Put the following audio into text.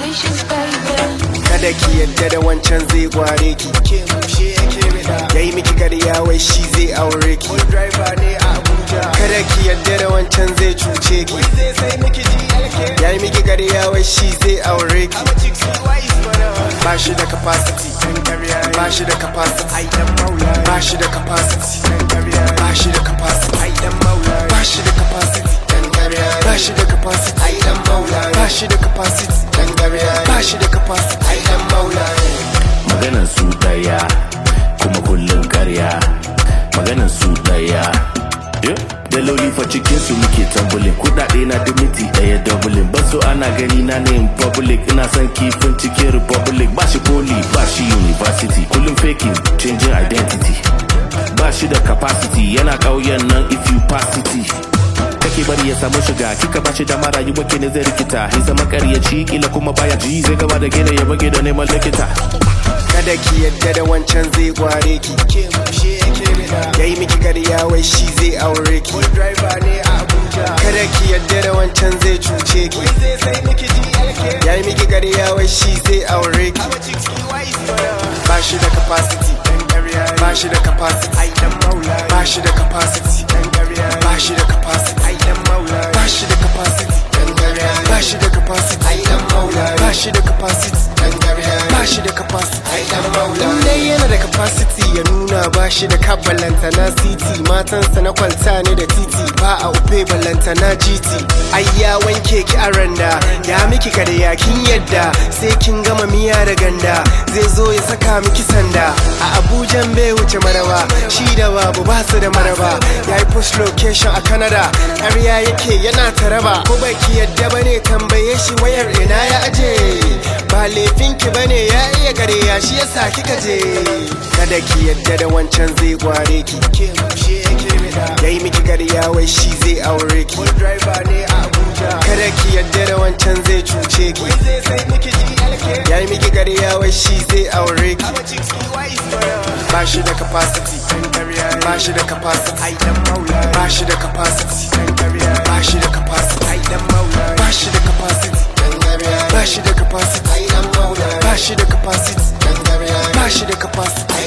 wishes, baby. kada ki yadda da wancan zai gware ki ke mushe yake bida yayi miki karya wai shi zai aure ki wani driver ne a Abuja kada ki yadda da wancan zai cuce ki zai sai miki GLK yayi miki karya wai shi zai aure ki ba shi da capacity ba shi da capacity ba shi da capacity ba shi da capacity ba shi da capacity ba shi da capacity ba shi da capacity ba shi da capacity maganan su daya kuma kullum karya maganan su daya daloli fa cikin su muke tambulin kudade na dimiti daya dublin basu ana gani na ne in public ina son kifin cikin republic ba shi poli ba shi university kullum faking changing identity ba shi da capacity yana kauyen nan if you pass city kake bari ya samu shiga kika bashi dama rayuwa ke ne zai rikita ya zama karyaci kila kuma baya ji zai gaba da gina ya bage da neman likita kada ki yadda da wancan zai gware ki ke mushe yake bida yayi miki karya wai shi zai aure ki wani driver ne a Abuja kada ki yadda da wancan zai cuce ki zai sai miki GLK yayi miki karya wai shi zai aure ki ba shi da capacity ba shi da capacity ba shi da capacity ba shi da capacity ba shi da capacity ba shi da capacity ba shi da capacity ba shi da capacity in dai yana da capacity ya nuna ba shi da kabalanta na city matansa na kwalta ne da titi ba a upe ballanta na gt ai ya wanke ki a randa ya miki karya kin yadda sai kin gama miya da ganda zai zo ya saka miki sanda a abujan bai wuce maraba shi da babu ba su da maraba ya yi post location a canada ƙarya yake yana taraba ko baki yadda bane tambaye shi wayar ina ya aje ba laifinki bane ya iya ƙarya shi yasa kika je kada ki yadda da wancan zai gware ki ke mushe yake bida yayi miki ƙarya wai shi zai aure ki wani driver ne a Abuja kada ki yadda da wancan zai cuce ki zai sai miki GLK yayi miki ƙarya wai shi zai aure ki ba shi da capacity ba shi da capacity ba shi da capacity ba shi da capacity ba shi da capacity ba shi da capacity ba shi da capacity ba shi da capacity